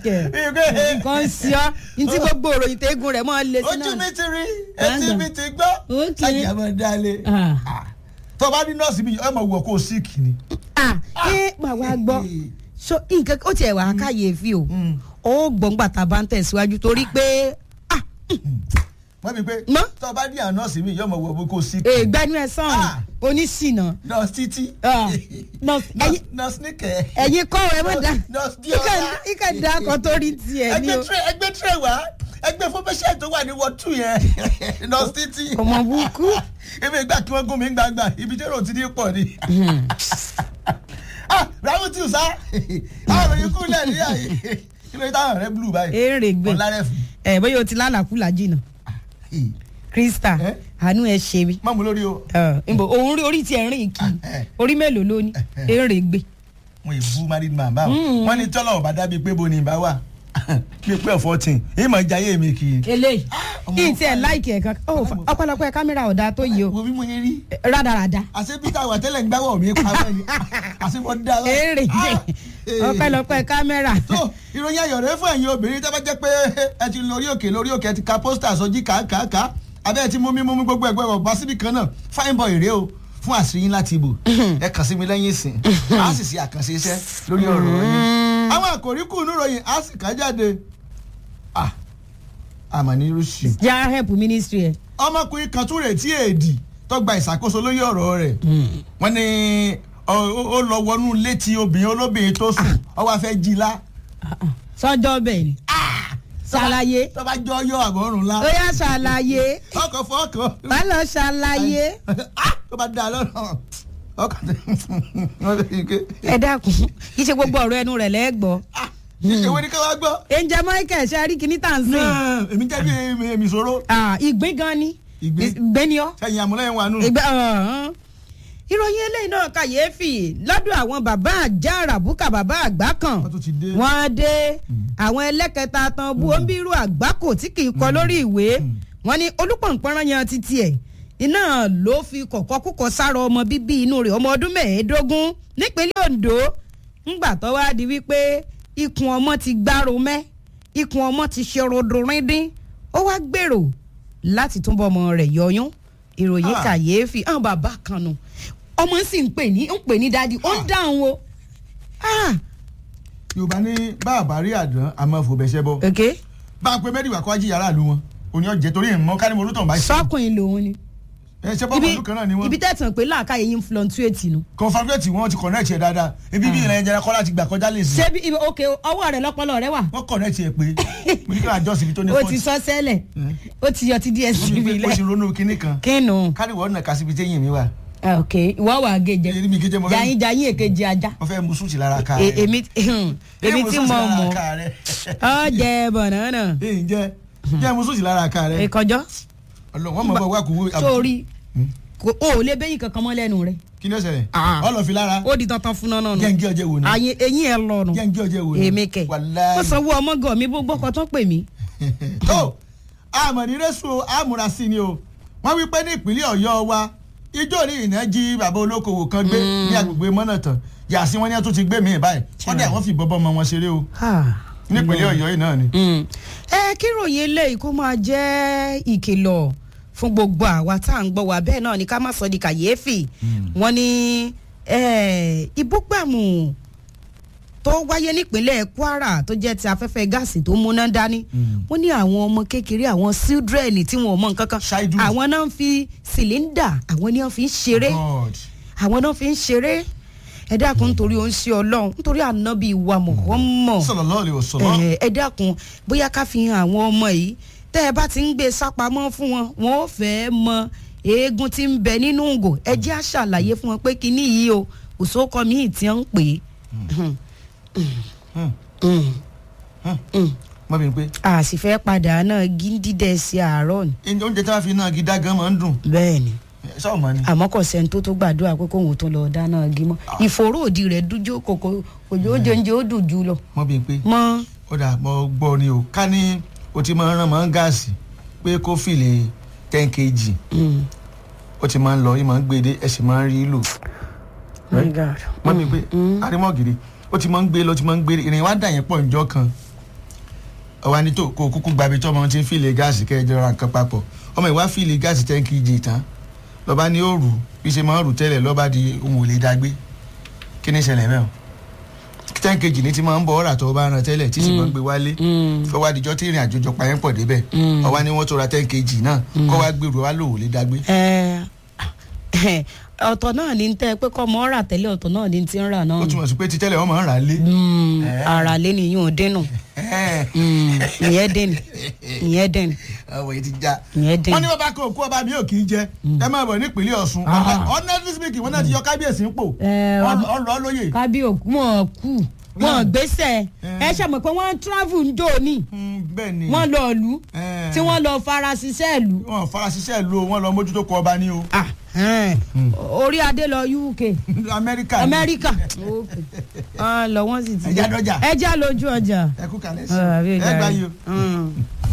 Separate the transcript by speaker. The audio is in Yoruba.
Speaker 1: kẹ̀ nǹkan ń sí ọ́ ní tí gbogbo òròyìn tẹ́gùn rẹ̀ máa ń le sí
Speaker 2: ojú
Speaker 1: náà.
Speaker 2: mi ti rí etí
Speaker 1: Gbàngàn.
Speaker 2: mi ti gbọ́
Speaker 1: Ok.
Speaker 2: sáyà máa dalẹ̀
Speaker 1: Ah.
Speaker 2: tó bá ní nọ́ọ̀sì mi ẹ máa wọ̀ kó o síìkì ni.
Speaker 1: ah ẹ mà wá gbọ́ so nǹkan ó tiẹ̀ wá káyèéfì o ó gbọ̀ngbà tá a bá ń tẹ̀síwájú torí pé ah
Speaker 2: wọ́n mi pé
Speaker 1: Mọ́.
Speaker 2: tó bá ní àwọn nọ́ọ̀sì mi yóò máa wọ̀ kó o síìkì.
Speaker 1: ègbẹ́nu ẹ̀ sàn
Speaker 2: Ah.
Speaker 1: oníṣìnà
Speaker 2: nọ́ọ̀sì títí
Speaker 1: Ah. Nọ́ọ̀sì- ẹ̀yin-
Speaker 2: nọ́ọ̀sì níkẹ́.
Speaker 1: ẹ̀yin kọ́ ẹ mọ̀ dá
Speaker 2: Nọ́ọ̀sì Diola.
Speaker 1: ìkà dá kan tó rí tiẹ̀ ní
Speaker 2: ẹgbẹ́
Speaker 1: o
Speaker 2: tire ẹgbẹ́ tire wá ẹgbẹ́ fọmọṣẹ́ tó wà ní wọ́n tù yẹn nọ́ọ̀sì títí.
Speaker 1: ọmọ burúkú
Speaker 2: ebi ìgbà kí wọ́n gún mi gbàgbà ibi tí èrò ti ní pọ̀ ni. ah ramutu sa àwọn òyìn kú lẹ̀ ní àyè kí ló dé táwọn rẹ blue báyìí.
Speaker 1: èrè gbé
Speaker 2: ọ̀làrẹ̀ fún.
Speaker 1: ẹ bóyá o ti lálàkúlà jìnnà krista
Speaker 2: Eh?
Speaker 1: àánú ẹ ṣe mi
Speaker 2: mọ̀mú lórí o.
Speaker 1: nbọ òun rí orí tiẹ̀ rìn kì í
Speaker 2: Eh.
Speaker 1: orí mélòó ló ní èrè gbé
Speaker 2: wọn yìí bú married man báwọn wọn ní tọ́lọ̀ ọ̀bá dábìí pé bo ni ìbá wà bí pé fourteen ìmọ̀ ìjayé mi kì í.
Speaker 1: eléyìí
Speaker 2: ọmọ
Speaker 1: kí n tiẹ̀
Speaker 2: fine.
Speaker 1: láìkì ẹ̀ kan ó ọ̀pọ̀lọpọ̀ ẹ̀ kámẹ́rà ọ̀dà tó yìí o
Speaker 2: wo bí mo yẹ rí
Speaker 1: rádaràda
Speaker 2: àṣẹ peter wà tẹ́lẹ̀ ń gbáwọ̀ mi pamọ́ ni àṣẹ mo dá wa.
Speaker 1: èrè gbé ọ̀pọ̀lọpọ̀ ẹ̀ kámẹ́rà
Speaker 2: tó ìròyìn ayọ̀ rẹ fún ẹ̀yin obìnrin tẹ́ bá jẹ́ pé ẹ ti lórí òkè lórí òkè ẹ ti ka pósítà sọjí kàákàá abẹ́ ẹ ti mú mi mú mi gbogbo ẹgbẹ́ ọ̀bá síbi kan náà fine boy rèé o fún àṣírí yín láti ibò ẹ kàn sí mi lẹ́yìn ìsìn a sì ṣe àkànṣe iṣẹ́ lórí ọ̀rọ̀ yín àwọn àkòrí kù níròyìn a sì ká jáde ah àmọ́ ní rúṣì
Speaker 1: já help ministry ẹ̀
Speaker 2: ọmọkùnrin kan tún retí èdì tó gba ìṣàkóso lórí ọ̀rọ̀ rẹ̀ wọ́n ní ọ- ó ó lọ wọnú létí obìnrin olóbìnrin tó sùn ó wá fẹ́ jí lá
Speaker 1: sọ́jọ́ bẹ́ẹ̀ ni ṣàlàyé
Speaker 2: tó bá jọ yọ àbọ̀rùn lá
Speaker 1: ó yá ṣàlàyé
Speaker 2: ọkọ̀ fọ́ọ̀kọ̀
Speaker 1: má lọ ṣàlàyé
Speaker 2: tó bá dá a lọ́nà ọkọ̀ tó wọ́n lè ké
Speaker 1: ẹ dákun kì í ṣe gbogbo ọ̀rọ̀ ẹnu rẹ̀ lẹ́gbọ̀ọ́
Speaker 2: ìwé ni ká wá gbọ́
Speaker 1: ẹnjẹ michael ṣe rí kíní tàn sí
Speaker 2: náà èmi jẹ́ bí èmi- èmi ìṣòro
Speaker 1: ìgbín gan ni
Speaker 2: Ìgbín?
Speaker 1: ìgbín ni ọ́
Speaker 2: sẹ́yìn àmúlẹ́yìn wa nù.
Speaker 1: ìgbẹ́ ọ̀hún. ìròyìn eléyìí náà kàyéfì lọ́dọ̀ àwọn bàbá àjà àràbùkà bàbá àgbà kan
Speaker 2: wọ́n tún ti dé.
Speaker 1: wọ́n dé àwọn ẹlẹ́kẹta tán bú ombírú àgbákò tí kì í kọ lórí ìwé wọ́n ní olúpọ̀npọ̀nrán yan títí ẹ̀ iná ló fi kọ̀kọ́ kúkọ sára ọmọ bíbí inú rẹ̀ ọmọ ọdún mẹ́ẹ̀ẹ́dógún nípínlẹ̀ Ondo ńgbà tó wá di wípé ikùn ọmọ ti gbárò mẹ́ ikùn ọmọ ti ṣe rodorindin ó wá gbèrò láti túnbọ̀ ọmọ rẹ̀ yọyún ìròyìn
Speaker 2: Ah.
Speaker 1: kàyéfì àwọn bàbá kan nù ọmọ sì ń pè ní ń pè ní dádì ó ń dáhùn o. Ah,
Speaker 2: yorùbá ní báàbá rí àdán àmọ́ fòbẹ̀ṣẹ́ bọ́
Speaker 1: okay
Speaker 2: bá a pe mẹ́rìnwá kó ají yàrá ìlú wọn òní ọ̀jẹ̀ torí ìmọ̀ kárí mo olùtọ̀ bá ṣe.
Speaker 1: sọkùnrin lòun ni
Speaker 2: ẹ ṣe bọ́ pẹ̀lú kan náà ni wọ́n.
Speaker 1: ibi tẹ̀sán pé láàká yẹn ń fluctuate nu.
Speaker 2: confabulate wọn ti connect yẹ dáadáa ibi bí ilẹ̀ ẹ̀jẹ̀ kọ́lá ti gbà kọjá lè sí.
Speaker 1: ṣé bí ibi òkè ọwọ́ rẹ̀ lọ́pọ̀lọ́ rẹ̀ wà.
Speaker 2: wọ́n connect yẹ pé mo ní kí wọ́n adjust ibi tó ní
Speaker 1: ó
Speaker 2: fault.
Speaker 1: ti sọ sẹ́lẹ̀ ó ti yọ ti DSTV
Speaker 2: ó ti
Speaker 1: lẹ̀.
Speaker 2: ronú kinní kan
Speaker 1: kínú
Speaker 2: kárí wọ́n náà kásìbí téyìn mi wà.
Speaker 1: Ah, ok ìwọ wà á gé jẹ
Speaker 2: èyí mi kéjẹ mo fẹ́
Speaker 1: jayin jayin èkejì ajá
Speaker 2: mo fẹ́ mu súùtì lára ká
Speaker 1: E-
Speaker 2: rẹ̀.
Speaker 1: èmi èmi tí mo mọ̀ ọ jẹ bọ̀nàánà
Speaker 2: èyí jẹ́ jẹ́ mu súùtì lára ká rẹ̀.
Speaker 1: ìkọjọ́
Speaker 2: ọlọ́run wọ́n mọ̀ bọ́ wá kú.
Speaker 1: sórí kò- o ò lè bẹ́yìn kankan mọ́ lẹ́nu rẹ̀
Speaker 2: kí ni ó ṣẹlẹ̀
Speaker 1: Ah.
Speaker 2: ọlọ́ fi lára
Speaker 1: ó di tantan fún náà nù
Speaker 2: jẹ́ ń gé ọjẹ́ wò ni
Speaker 1: àyè eyín ẹ lọ nù
Speaker 2: jẹ́ ń gé ọjẹ́ wò ni.
Speaker 1: èmi kẹ
Speaker 2: wàláhì.
Speaker 1: ó sanwó ọmọ gàn mí gbogbo ọkọ tó pè mí.
Speaker 2: tó àmọ̀ní rẹ́sù àmúra sí ni o wọ́n wí pé ní ìpínlẹ̀ ọ̀yọ́ wa ijó ní ìná jí bàbá olókoòwò kan gbé ní agbègbè mọ́nàtàn yàsí wọn ni wọ́n tún ti gbé mi báyìí wọ́n dẹ̀ wọ́n fi bọ́bọ́ ọmọ wọn ṣeré o nípínlẹ̀ ọ̀yọ́ yìí náà ni.
Speaker 1: ẹ kí ròyìn eléyìí kó máa jẹ́ ìkìlọ̀ fún gbogbo àwa tá à ń gbọ́ wa bẹ́ẹ̀ náà ni ká má sọ di kàyéfì wọ́n ní eh, ìbúgbàmù tó wáyé nípínlẹ̀ Kwara tó jẹ́ ti afẹ́fẹ́ gáàsì tó múná dání wọ́n ní àwọn ọmọ kékeré àwọn children tí wọn ò mọ nǹkan kan
Speaker 2: Child.
Speaker 1: àwọn náà ń fi cylinder àwọn ni wọ́n fi ń ṣeré
Speaker 2: God.
Speaker 1: àwọn náà fi ń ṣeré ẹ dákun nítorí ó ń ṣe Ọlọ́run nítorí ànábì wa Muhammad
Speaker 2: sallallahu alaihi wasallam.
Speaker 1: ẹ ẹ dákun bóyá ká fi hàn àwọn ọmọ yìí tẹ́ ẹ bá ti ń gbé sápamọ́ fún wọn wọn ò fẹ́ mọ eégún tí ń bẹ nínú ògò ẹ jẹ́ àṣàlàyé fún wọn pé kinní yìí o òṣòkọ míì tí ń pè é
Speaker 2: mọ́ bí n pé
Speaker 1: a sì fẹ́ padà náà gíndídẹ̀ sí àárọ̀ ni.
Speaker 2: oúnjẹ tí wọ́n fi náà gidá gan máa ń dùn
Speaker 1: bẹ́ẹ̀ ni
Speaker 2: sọ́ọ̀ mọ́ ni.
Speaker 1: àmọ́ kò sẹ́ni tó tó gbàdúrà pé kóun tó lọ dáná igi mọ́ ìfòró òdì rẹ̀ dújó kòkó òjò ó jẹunjẹ ó dùn jù lọ.
Speaker 2: mọ́ bí n pé
Speaker 1: mọ́
Speaker 2: ó dà mọ́ gbọ́ ni o ká ní o ti máa ń rán mọ́ gáàsì pé kó fìlè ten kg ó ti máa ń lọ yìí máa ń gbé dé ẹ sì máa ń rí lò
Speaker 1: my god.
Speaker 2: mọ́ mi pé arímọ́ gidi ó ti máa ń gbé lọ ó ti máa ń gbé ìrìn wá dà yẹn pọ̀ njọ́ kan ọwọ́ ni tó kó kúkú gbabi tí ọmọ ti ń fìlè gáàsì kẹjọ ra nǹkan papọ̀ ọmọ ìwá fìlè gáàsì ten kg tán lọ́ba ní òòrù bí ṣe máa ń rù tẹ́lẹ̀ lọ́ba di ohun ò lè dágbé kí ni ìṣẹ̀lẹ̀ mẹ́wọ̀n ten kg ní ti máa ń bọ̀ ọ̀rà tó bá ran tẹ́lẹ̀ tí sì máa ń gbé wálé fọwọ́ adijọ́ tí ìrìn àjò jọ payẹ́ pọ̀ débẹ̀ ọwọ́ ni wọ́n tó ra ten kg náà kọ́ wá gbèrú wá lò ò lè dágbé.
Speaker 1: ẹ ọ̀tọ̀ náà ní tẹ́ pé kọ́ mọ́ rà tẹ́lẹ̀ ọ̀tọ̀ náà ní ti ń rà náà
Speaker 2: ó túmọ̀ sí pé ti tẹ́lẹ̀ wọ́n máa ń rà á lé.
Speaker 1: ara lé ni yóò dénú ìyẹn dénú ìyẹn dénú
Speaker 2: ọwọ́ yìí ti já.
Speaker 1: ìyẹn dénú.
Speaker 2: wọ́n ní bàbá kan òkú ọba mi ò kì í jẹ ẹ máa bọ̀ nípínlẹ̀ Ọ̀ṣun honestly speaking wọ́n náà ti yọ kábíyèsí ń pò
Speaker 1: Ẹ, ọ-
Speaker 2: ọlọ́ lóye.
Speaker 1: kábíyòkú wọn kú wọn gbèsè ẹ ṣàmọ̀ pé wọ́n travel ń jò ní
Speaker 2: bẹ́ẹ̀ ni
Speaker 1: wọ́n lọ ìlú
Speaker 2: Eh.
Speaker 1: tí wọ́n lọ fara ṣiṣẹ́ ìlú
Speaker 2: wọ́n farasíṣẹ́ lo wọn lọ mójútó kọ ọba ní o
Speaker 1: Ah, eh. orí adé lọ UK
Speaker 2: Amẹ́ríkà ni.
Speaker 1: Amẹ́ríkà Ah, lọ wọ́n sì ti
Speaker 2: Ẹja dọ́jà.
Speaker 1: ẹja lójú ọjà.
Speaker 2: ẹ kú kalẹ̀ sí
Speaker 1: Ah, àbí
Speaker 2: ẹ
Speaker 1: ìjà
Speaker 2: gbá
Speaker 1: rẹ̀.
Speaker 2: yìí o.
Speaker 1: Mm.